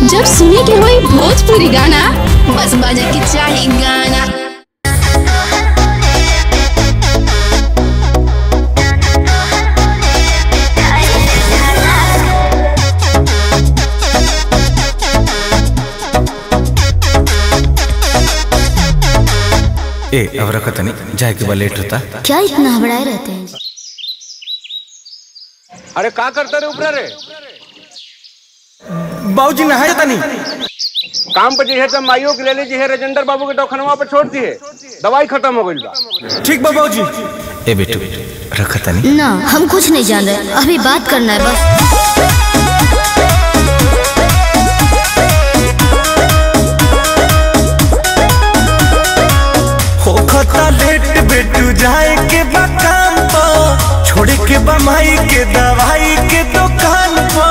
जब सुने के होई भोजपुरी गाना बस बजे के चाही गाना ए अब रखो तनी जाए के बा लेट होता क्या इतना हबड़ाए रहते हैं अरे का करता रे ऊपर रे बाबूजी नहाए तनी काम पे जे है तब माइयो के ले लीजिए है राजेंद्र बाबू के दवाखानवा पे छोड़ दिए दवाई खत्म हो गई बा ठीक बा बाबूजी ए बेटू रख तनी ना हम कुछ नहीं जान रहे अभी बात करना है बस होखता लेट बेटू जाए के बा काम पो छोड़ के बा माई के दवाई के दुकान पो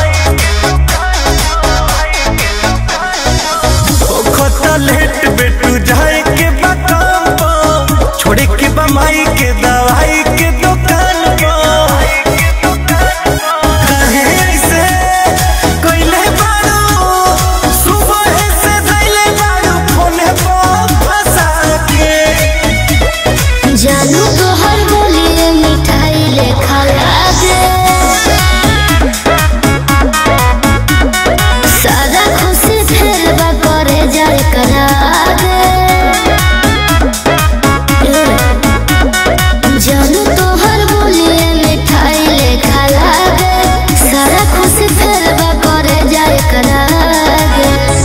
होखता लेट बेटू जाए के बा काम पो छोड़ के बा माई के दवाई के दुकान पो काहे ऐसे कइले बारू सुबह से धइले बारू फोने पो फंसा के जानू तो हर बोलिए मिठाई लेखा लागे सादा खुशी फिर बा करे जाए करागे जानू तो हर बोलिए मिठाई लेखा लागे सादा खुशी फिर बा करे जाए करागे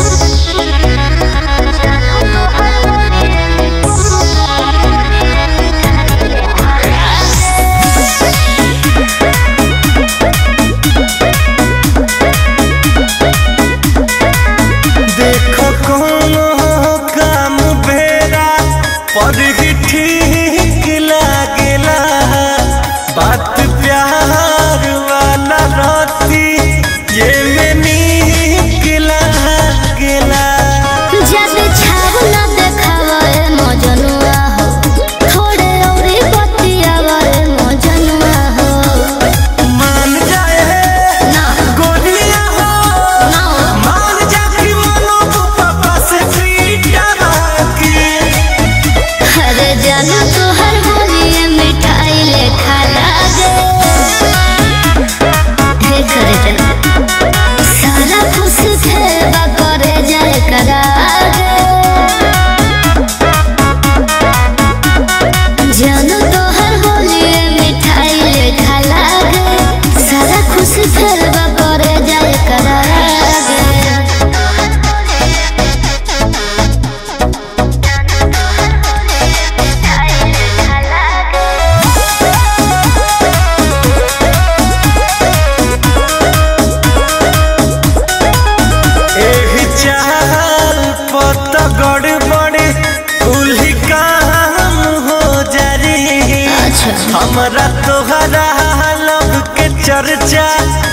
देखो कोनो काम बेरा पर ही ठीक लागेला बात प्यार वाला रहती ये में नीक लागेला जब छाव न देखावे मजनुआ हो थोड़े औरी बतियावा रे मजनुआ हो मान जाए ना गोलियां हो ना मान जा कि मनो तू पापा से पीटा की अरे जानू तो हर बोलिए मिठाई लेखा लागे हे करे जाना सारा खुश खेबा करे जाए करागे जानू तो हर बोलिए मिठाई लेखा लागे सारा खुश खेबा करे जाए करागे एही चाल पत गड़बड़ कुल्ही काम हो जारी अच्छा हमरा तोहरा लब के चर्चा